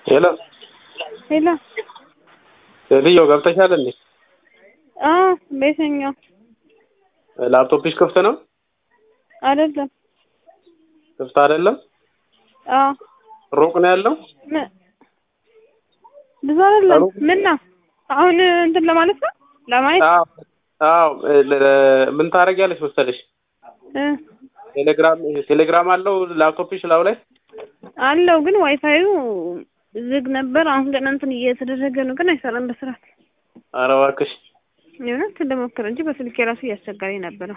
ሄሎ ሄሎ ሴትዮ ገብተሻል እንዴ? አዎ ቤተኛው ላፕቶፕሽ ክፍት ነው? አይደለም። ክፍት አይደለም? አዎ ሩቅ ነው ያለው? ም- ብዙ አይደለም። ምን ነው አሁን እንትን ለማለት ነው ለማየት አዎ አዎ ለ- ለ- ምን ታደርጊያለሽ መሰለሽ? እ ቴሌግራም ቴሌግራም አለው ላፕቶፕሽ ላው ላይ አለው ግን ዋይፋዩ ዝግ ነበር። አሁን ግን እንትን እየተደረገ ነው፣ ግን አይሰራም በስርዓት ኧረ እባክሽ የእውነት ልሞክር እንጂ በስልክ የራሱ እያስቸጋሪ ነበረ።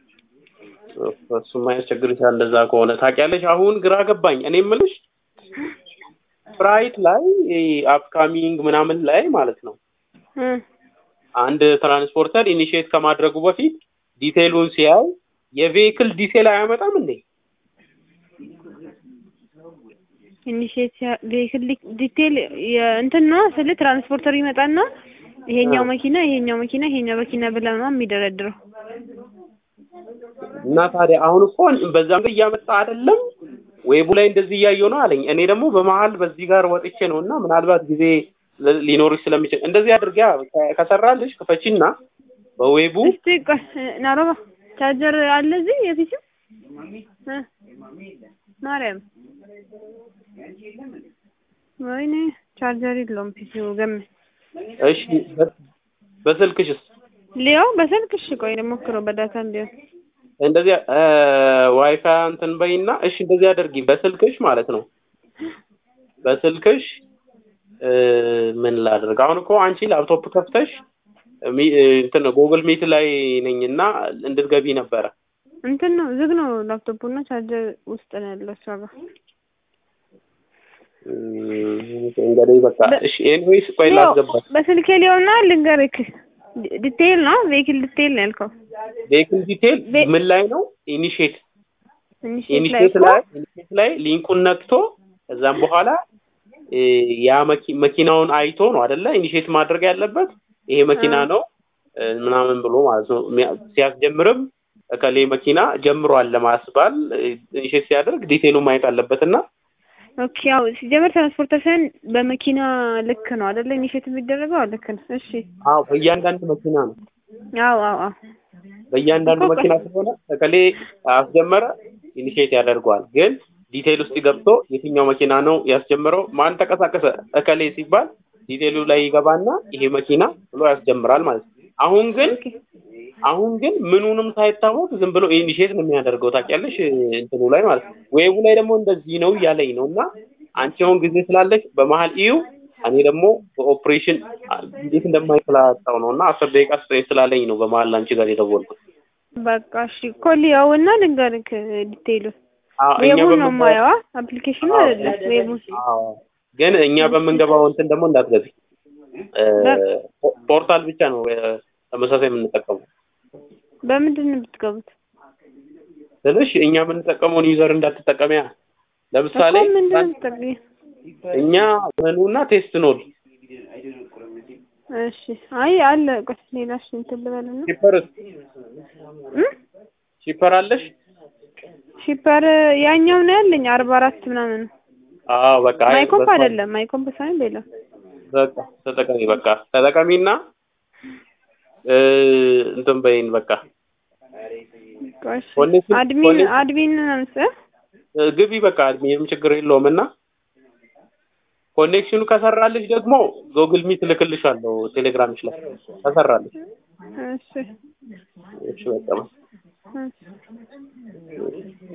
እሱማ ያስቸግርሻል። እንደዛ ከሆነ ታውቂያለሽ። አሁን ግራ ገባኝ። እኔ የምልሽ ፍራይት ላይ አፕካሚንግ ምናምን ላይ ማለት ነው እ አንድ ትራንስፖርተር ኢኒሺየት ከማድረጉ በፊት ዲቴይሉን ሲያይ የቬሂክል ዲቴይል አያመጣም እንዴ? ኢኒሼት ቬሂክል ዲቴል እንትን ነው ስለ ትራንስፖርተር ይመጣና ይሄኛው መኪና ይሄኛው መኪና ይሄኛው መኪና ብለህ ነው የሚደረድረው። እና ታዲያ አሁን እኮ በዛም ላይ እያመጣ አይደለም ዌቡ ላይ እንደዚህ እያየሁ ነው አለኝ። እኔ ደግሞ በመሀል በዚህ ጋር ወጥቼ ነው እና ምናልባት ጊዜ ል- ሊኖርሽ ስለሚችል እንደዚህ አድርጊያ ከ- ከሰራልሽ ክፈቺና በዌቡ እስቲ ቆይ ናሮባ ቻርጀር አለ እዚህ የፊት እ ማርያም ወይኔ ቻርጀር የለውም ፒሲው ገም እሺ በ- በስልክሽስ ሊያው በስልክ እሺ ቆይ ልሞክረው በዳታ እንዲሆን እንደዚህ እ ዋይፋይ እንትን በይና እሺ እንደዚህ አድርጊ በስልክሽ ማለት ነው በስልክሽ እ ምን ላድርግ አሁን እኮ አንቺ ላፕቶፕ ከፍተሽ ሚ- እ እንትን ጉግል ሚት ላይ ነኝና እንድትገቢ ነበረ እንትን ነው ዝግ ነው ላፕቶፑ እና ቻርጀር ውስጥ ነው ያለው እሷ ጋር እም፣ እንግዲህ በቃ በ- እሺ ኤኒዌይስ ቆይ ሊያው ላስገባሽ በስልኬ ሊሆና ልንገርክ ዲ- ዲቴይል ነው ቬሂክል ዲቴይል ነው ያልከው ቬሂክል ዲቴል ቬ- ምን ላይ ነው ኢኒሼት ኢኒሼት ላይ ኢኒሼት እኮ ላይ ኢኒሼት ላይ ሊንኩን ነክቶ ከዛም በኋላ እ ያ መኪ- መኪናውን አይቶ ነው አይደለ ኢኒሼት ማድረግ ያለበት ይሄ መኪና አ- ነው እ ምናምን ብሎ ማለት ነው ሚያ- ሲያስጀምርም እከሌ መኪና ጀምሯል ለማስባል እ ኢኒሼት ሲያደርግ ዲቴሉን ማየት አለበት እና ኦኬ ያው ሲጀመር ትራንስፖርተር ሳይሆን በመኪና ልክ ነው አይደለ ኢኒሼት የሚደረገው አዎ ልክ ነው እሺ አዎ በእያንዳንዱ መኪና ነው አዎ አዎ አዎ በእያንዳንዱ እኮ ቆይ- መኪና ስለሆነ እከሌ አስጀመረ ኢኒሼት ያደርገዋል። ግን ዲቴይል ውስጥ ገብቶ የትኛው መኪና ነው ያስጀምረው፣ ማን ተንቀሳቀሰ እከሌ ሲባል ዲቴይሉ ላይ ይገባና ይሄ መኪና ብሎ ያስጀምራል ማለት ነው። አሁን ግን ኦኬ አሁን ግን ምኑንም ሳይታወቅ ዝም ብሎ ኢኒሼት ነው የሚያደርገው ታውቂያለሽ፣ እንትኑ ላይ ማለት ነው። ዌቡ ላይ ደግሞ እንደዚህ ነው እያለኝ ነው እና አንቺ አሁን ጊዜ ስላለሽ በመሀል እዩ እኔ ደግሞ በኦፕሬሽን እንዴት እንደማይፈላጣው ነው እና አስር ደቂቃ ስጠኝ ስላለኝ ነው በመሀል አንቺ ጋር የደወልኩት። በቃ እሺ ኮሊያው እና ልንገርክ ዲቴይሉ አዎ፣ እኛ ዌቡን ነው በምንገባው- የማየዋ አፕሊኬሽኑ አዎ። አይደለም ዌቡን አዎ ግን እኛ በምንገባው እንትን ደግሞ እንዳትገቢ እ ፖ- ፖርታል ብቻ ነው እ ተመሳሳይ የምንጠቀመው በምንድን ነው የምትገቡት ስልሽ እኛ የምንጠቀመውን ዩዘር እንዳትጠቀሚያ ለምሳሌ እኮ ምንድን ነው የምትጠቀሚው እኛ መኑና ቴስት ኖድ እሺ አይ አለ ቆይ ሌላ እሺ እንትን ልበልና ሺፐር እ ሺፐር አለሽ ሺፐር ያኛው ነው ያለኝ አርባ አራት ምናምን አዎ በቃ አይ ማይኮምፕ በስመ አብ። አይደለም ማይኮምፕ ሳይሆን ሌላ በቃ ተጠቀሚ በቃ ተጠቀሚና እ እንትን በይን በቃ ቆይ እሺ ኮኔክሽን- አድሚን ኮኔክሽን- አድሚን ነው መሰለህ እ ግቢ በቃ ምንም ችግር የለውም እና ኮኔክሽኑ ከሰራልሽ ደግሞ ጎግል ሚት ልክልሻለሁ ቴሌግራምሽ ላይ ከሰራልሽ እሺ እሺ በቃ እሺ